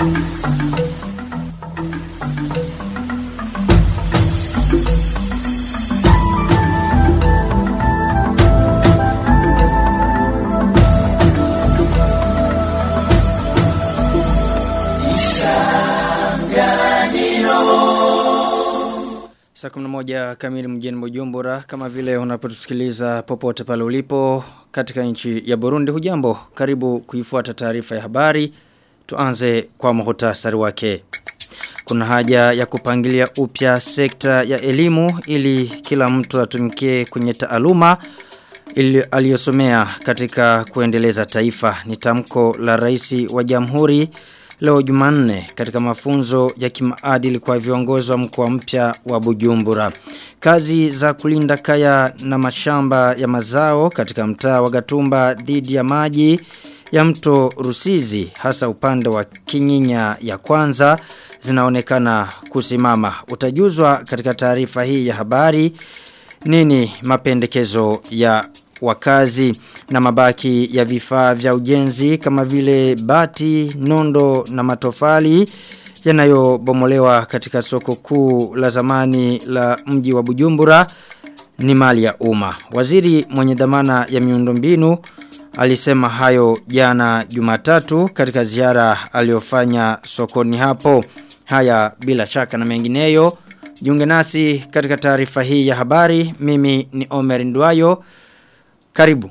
Saa 11 kamili mjini Bujumbura kama vile unapotusikiliza popote pale ulipo katika nchi ya Burundi hujambo karibu kuifuata taarifa ya habari tuanze kwa muhtasari wake Kuna haja ya kupangilia upya sekta ya elimu ili kila mtu atumikie kwenye taaluma ili aliyosomea katika kuendeleza taifa ni tamko la rais wa jamhuri leo Jumanne katika mafunzo ya kimaadili kwa viongozi wa mkoa mpya wa Bujumbura. Kazi za kulinda kaya na mashamba ya mazao katika mtaa wa Gatumba dhidi ya maji ya mto Rusizi hasa upande wa Kinyinya ya kwanza zinaonekana kusimama. Utajuzwa katika taarifa hii ya habari nini mapendekezo ya wakazi na mabaki ya vifaa vya ujenzi kama vile bati, nondo na matofali yanayobomolewa katika soko kuu la zamani la mji wa Bujumbura ni mali ya umma. Waziri mwenye dhamana ya miundombinu alisema hayo jana Jumatatu katika ziara aliyofanya sokoni hapo. Haya bila shaka na mengineyo. Jiunge nasi katika taarifa hii ya habari. Mimi ni Omer Ndwayo. Karibu.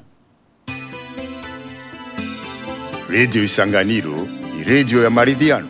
Radio Isanganiro ni radio ya maridhiano.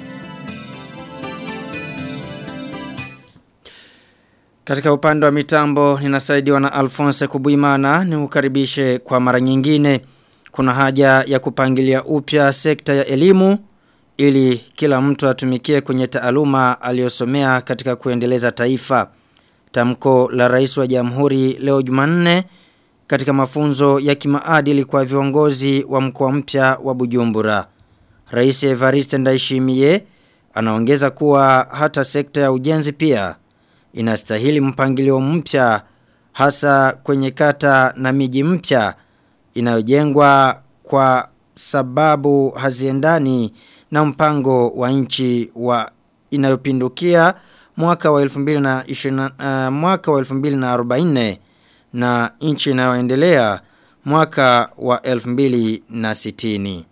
Katika upande wa mitambo ninasaidiwa na Alphonse Kubuimana ni ukaribishe kwa mara nyingine. Kuna haja ya kupangilia upya sekta ya elimu ili kila mtu atumikie kwenye taaluma aliyosomea katika kuendeleza taifa. Tamko la rais wa jamhuri leo Jumanne katika mafunzo ya kimaadili kwa viongozi wa mkoa mpya wa Bujumbura. Rais Evariste Ndayishimiye anaongeza kuwa hata sekta ya ujenzi pia inastahili mpangilio mpya hasa kwenye kata na miji mpya inayojengwa kwa sababu haziendani na mpango wa nchi wa inayopindukia mwaka wa 2020 uh, mwaka wa 2040 na nchi inayoendelea mwaka wa 2060.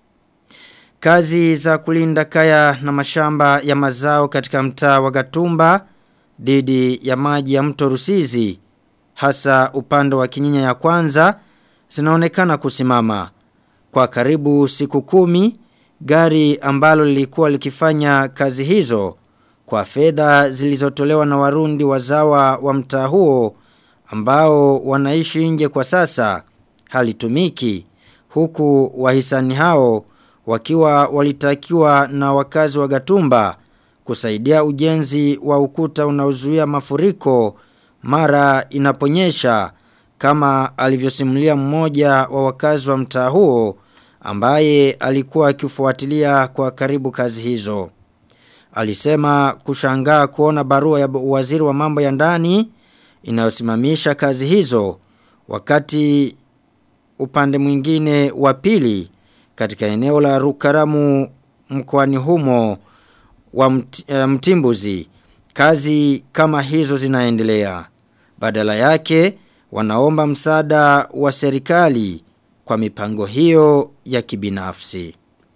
Kazi za kulinda kaya na mashamba ya mazao katika mtaa wa Gatumba dhidi ya maji ya mto Rusizi hasa upande wa kinyinya ya kwanza zinaonekana kusimama. Kwa karibu siku kumi, gari ambalo lilikuwa likifanya kazi hizo kwa fedha zilizotolewa na warundi wazawa wa mtaa huo ambao wanaishi nje kwa sasa halitumiki huku wahisani hao wakiwa walitakiwa na wakazi wa Gatumba kusaidia ujenzi wa ukuta unaozuia mafuriko mara inaponyesha kama alivyosimulia mmoja wa wakazi wa mtaa huo ambaye alikuwa akifuatilia kwa karibu kazi hizo. Alisema kushangaa kuona barua ya waziri wa mambo ya ndani inayosimamisha kazi hizo wakati upande mwingine wa pili katika eneo la Rukaramu mkoani humo wa mt, uh, Mtimbuzi kazi kama hizo zinaendelea badala yake wanaomba msaada wa serikali kwa mipango hiyo ya kibinafsi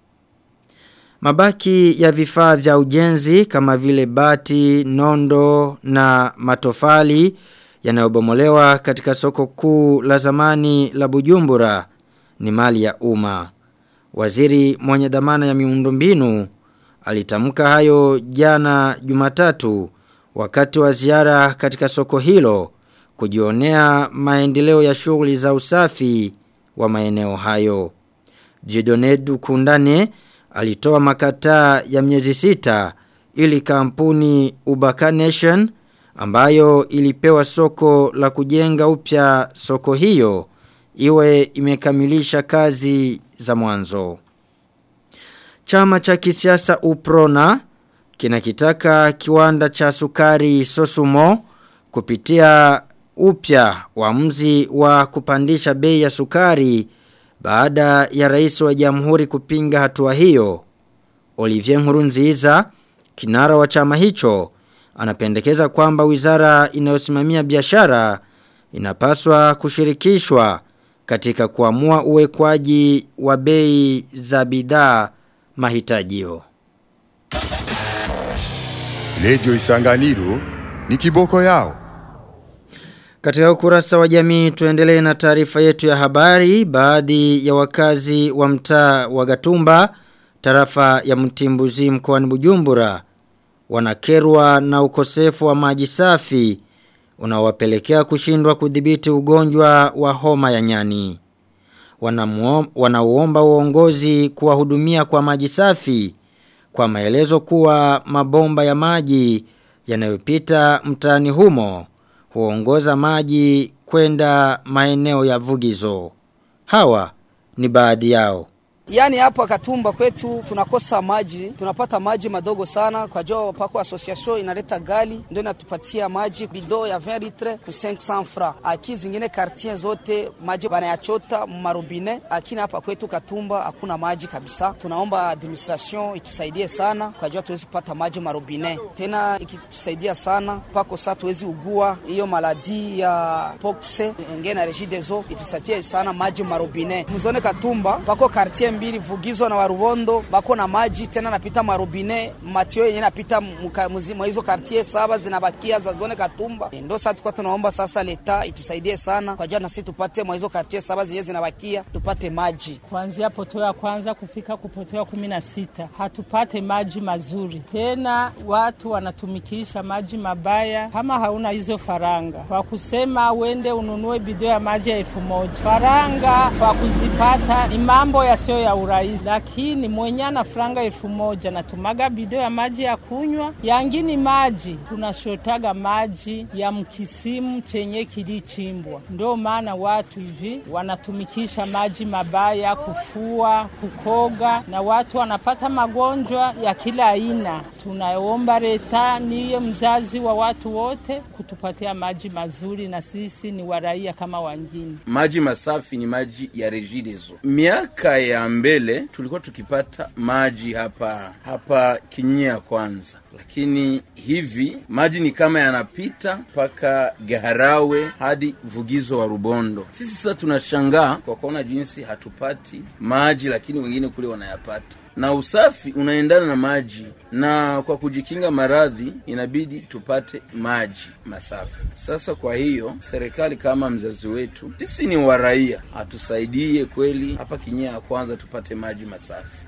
Mabaki ya vifaa vya ujenzi kama vile bati, nondo na matofali yanayobomolewa katika soko kuu la zamani la Bujumbura ni mali ya umma. Waziri mwenye dhamana ya miundombinu alitamka hayo jana Jumatatu wakati wa ziara katika soko hilo kujionea maendeleo ya shughuli za usafi wa maeneo hayo. Jidonedu Kundane alitoa makataa ya miezi sita ili kampuni Ubaka Nation ambayo ilipewa soko la kujenga upya soko hiyo iwe imekamilisha kazi za mwanzo. Chama cha kisiasa Uprona kinakitaka kiwanda cha sukari Sosumo kupitia upya uamuzi wa kupandisha bei ya sukari baada ya rais wa jamhuri kupinga hatua hiyo. Olivier Nkurunziza, kinara wa chama hicho, anapendekeza kwamba wizara inayosimamia biashara inapaswa kushirikishwa katika kuamua uwekwaji wa bei za bidhaa mahitajio. Radio Isanganiro ni kiboko yao. Katika ukurasa wa jamii tuendelee na taarifa yetu ya habari baadhi ya wakazi wa mtaa wa Gatumba tarafa ya Mtimbuzi mkoani Bujumbura wanakerwa na ukosefu wa maji safi unaowapelekea kushindwa kudhibiti ugonjwa wa homa ya nyani. Wanauomba uongozi kuwahudumia kwa maji safi kwa maelezo kuwa mabomba ya maji yanayopita mtaani humo huongoza maji kwenda maeneo ya vugizo. Hawa ni baadhi yao. Yaani hapa Katumba kwetu tunakosa maji, tunapata maji madogo sana kwa jo pako association inaleta gali ndio inatupatia maji bido ya 20 litre ku 500 francs. Aki zingine quartier zote maji banayachota marubine, lakini hapa kwetu Katumba hakuna maji kabisa. Tunaomba administration itusaidie sana kwa jo tuwezi kupata maji marubine. Tena ikitusaidia sana pako saa tuwezi ugua hiyo maladi ya poxe ngene na regideso itusaidie sana maji marubine. Mzone Katumba pako quartier mbili vugizo na warubondo bako na maji tena napita marobine matio yenye napita mwa hizo quartier saba zinabakia za zone Katumba. Ndio sasa tulikuwa tunaomba sasa leta itusaidie sana kwa jana sisi tupate mwa hizo quartier saba zenye zinabakia tupate maji. Kuanzia poteo ya kwanza kufika kupoteo kumi na sita hatupate maji mazuri tena, watu wanatumikisha maji mabaya. Kama hauna hizo faranga kwa kusema wende ununue bidoo ya maji ya elfu moja faranga kwa kuzipata ni mambo yasiyo ya urahisi, lakini mwenye ana franga elfu moja natumaga bido ya maji ya kunywa, yangini maji tunashotaga maji ya mkisimu chenye kilichimbwa. Ndio maana watu hivi wanatumikisha maji mabaya kufua, kukoga, na watu wanapata magonjwa ya kila aina. Tunaomba leta niye mzazi wa watu wote kutupatia maji mazuri, na sisi ni waraia kama wengine. Maji masafi ni maji ya Regideso. Miaka ya mbele tulikuwa tukipata maji hapa hapa Kinyia kwanza, lakini hivi maji ni kama yanapita mpaka Gaharawe hadi Vugizo wa Rubondo. Sisi sasa tunashangaa kwa kuona jinsi hatupati maji, lakini wengine kule wanayapata na usafi unaendana na maji, na kwa kujikinga maradhi inabidi tupate maji masafi. Sasa kwa hiyo serikali kama mzazi wetu, sisi ni waraia, atusaidie kweli hapa Kinyia ya kwanza tupate maji masafi.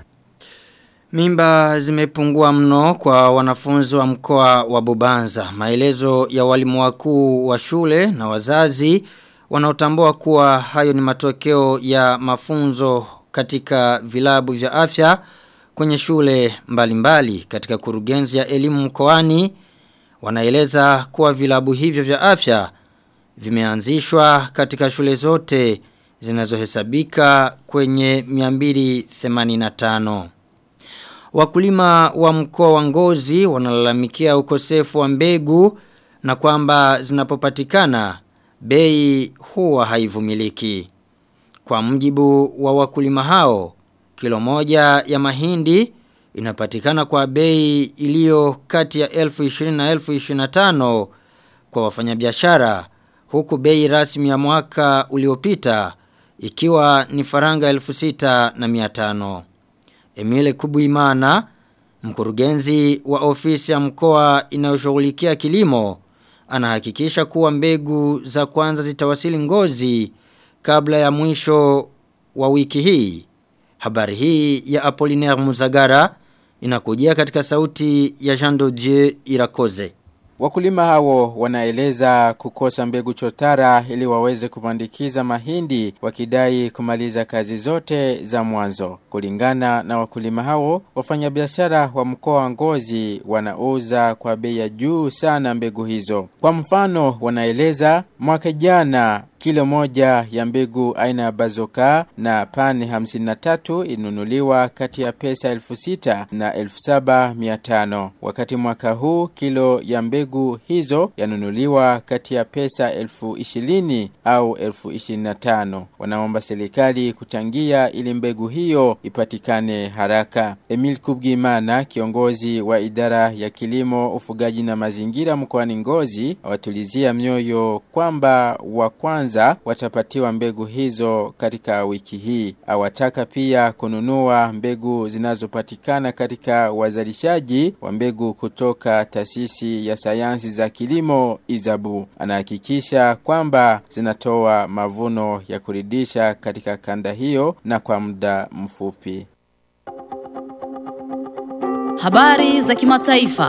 Mimba zimepungua mno kwa wanafunzi wa mkoa wa Bubanza. Maelezo ya walimu wakuu wa shule na wazazi wanaotambua kuwa hayo ni matokeo ya mafunzo katika vilabu vya afya kwenye shule mbalimbali mbali. katika kurugenzi ya elimu mkoani wanaeleza kuwa vilabu hivyo vya afya vimeanzishwa katika shule zote zinazohesabika kwenye 285 Wakulima wa mkoa wa Ngozi wanalalamikia ukosefu wa mbegu na kwamba zinapopatikana bei huwa haivumiliki. Kwa mjibu wa wakulima hao, kilo moja ya mahindi inapatikana kwa bei iliyo kati ya 1020 na 1025 kwa wafanyabiashara huku bei rasmi ya mwaka uliopita ikiwa ni faranga 6500. Emile Kubuimana, mkurugenzi wa ofisi ya mkoa inayoshughulikia kilimo, anahakikisha kuwa mbegu za kwanza zitawasili ngozi kabla ya mwisho wa wiki hii. Habari hii ya Apollinaire Muzagara inakujia katika sauti ya Jean Dieu Irakoze. Wakulima hao wanaeleza kukosa mbegu chotara ili waweze kupandikiza mahindi wakidai kumaliza kazi zote za mwanzo. Kulingana na wakulima hao, wafanyabiashara wa mkoa wa Ngozi wanauza kwa bei ya juu sana mbegu hizo. Kwa mfano, wanaeleza mwaka jana kilo moja ya mbegu aina ya bazoka na pani 53 inunuliwa kati ya pesa elfu sita na elfu saba mia tano. Wakati mwaka huu kilo ya mbegu hizo yanunuliwa kati ya pesa elfu ishirini au elfu ishirini na tano. Wanaomba serikali kuchangia ili mbegu hiyo ipatikane haraka. Emil Kubgimana, kiongozi wa idara ya kilimo, ufugaji na mazingira mkoani Ngozi, awatulizia mioyo kwamba wa kwanza watapatiwa mbegu hizo katika wiki hii. Awataka pia kununua mbegu zinazopatikana katika wazalishaji wa mbegu kutoka taasisi ya sayansi za kilimo Izabu. Anahakikisha kwamba zinatoa mavuno ya kuridhisha katika kanda hiyo na kwa muda mfupi. Habari za kimataifa.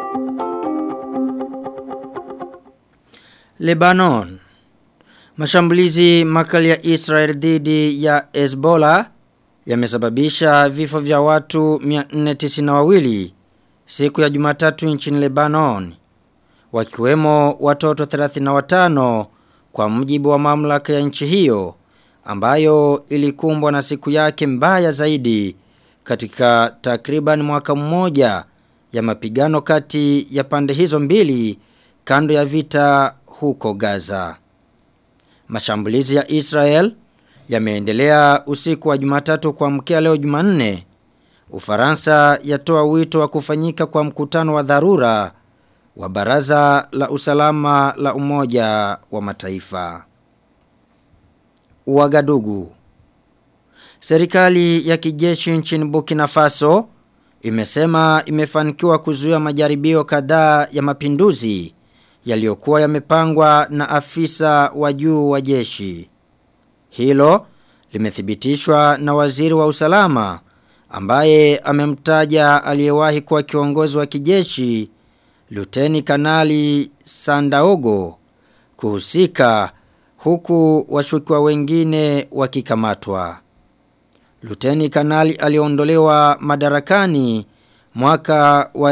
Lebanon. Mashambulizi makali ya Israel dhidi ya Hezbollah yamesababisha vifo vya watu 492 siku ya Jumatatu nchini Lebanon wakiwemo watoto 35 kwa mujibu wa mamlaka ya nchi hiyo ambayo ilikumbwa na siku yake mbaya zaidi katika takriban mwaka mmoja ya mapigano kati ya pande hizo mbili kando ya vita huko Gaza. Mashambulizi ya Israel yameendelea usiku wa Jumatatu kuamkia leo Jumanne. Ufaransa yatoa wito wa kufanyika kwa mkutano wa dharura wa Baraza la Usalama la Umoja wa Mataifa. Uagadugu. Serikali ya kijeshi nchini Burkina Faso imesema imefanikiwa kuzuia majaribio kadhaa ya mapinduzi yaliyokuwa yamepangwa na afisa wa juu wa jeshi. Hilo limethibitishwa na waziri wa usalama ambaye amemtaja aliyewahi kuwa kiongozi wa kijeshi Luteni Kanali Sandaogo kuhusika huku washukiwa wengine wakikamatwa. Luteni Kanali aliondolewa madarakani mwaka wa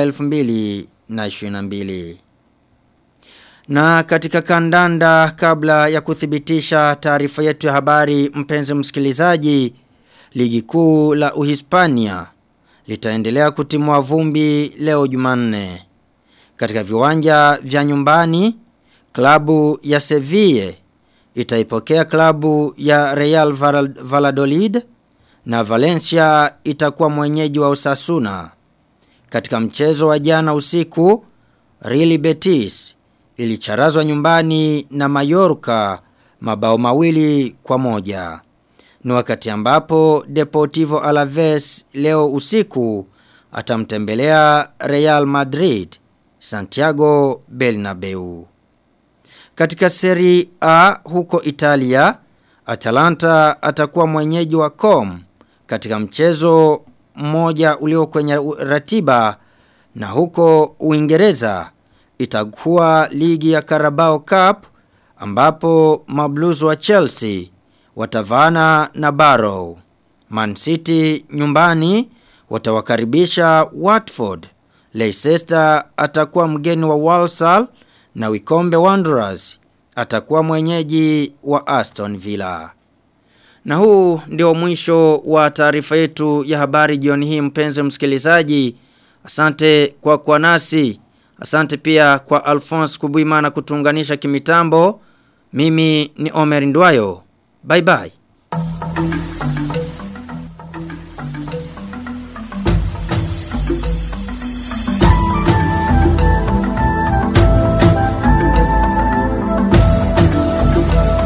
2022. Na katika kandanda kabla ya kuthibitisha taarifa yetu ya habari mpenzi msikilizaji, ligi kuu la Uhispania litaendelea kutimua vumbi leo Jumanne. Katika viwanja vya nyumbani, klabu ya Sevilla itaipokea klabu ya Real Valladolid na Valencia itakuwa mwenyeji wa Osasuna. Katika mchezo wa jana usiku, Real Betis ilicharazwa nyumbani na Mallorca mabao mawili kwa moja. Ni wakati ambapo Deportivo Alaves leo usiku atamtembelea Real Madrid Santiago Bernabeu. Katika Serie A huko Italia, Atalanta atakuwa mwenyeji wa Com katika mchezo mmoja ulio kwenye ratiba na huko Uingereza itakuwa ligi ya Carabao Cup ambapo mablues wa Chelsea watavana na Barrow. Man City nyumbani watawakaribisha Watford. Leicester atakuwa mgeni wa Walsall na Wikombe Wanderers atakuwa mwenyeji wa Aston Villa. Na huu ndio mwisho wa taarifa yetu ya habari jioni hii mpenzi msikilizaji. Asante kwa kwa nasi. Asante pia kwa Alphonse Kubuimana kutunganisha kimitambo. Mimi ni Omer Ndwayo. Bye bye.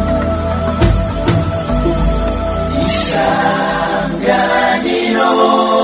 Isanganiro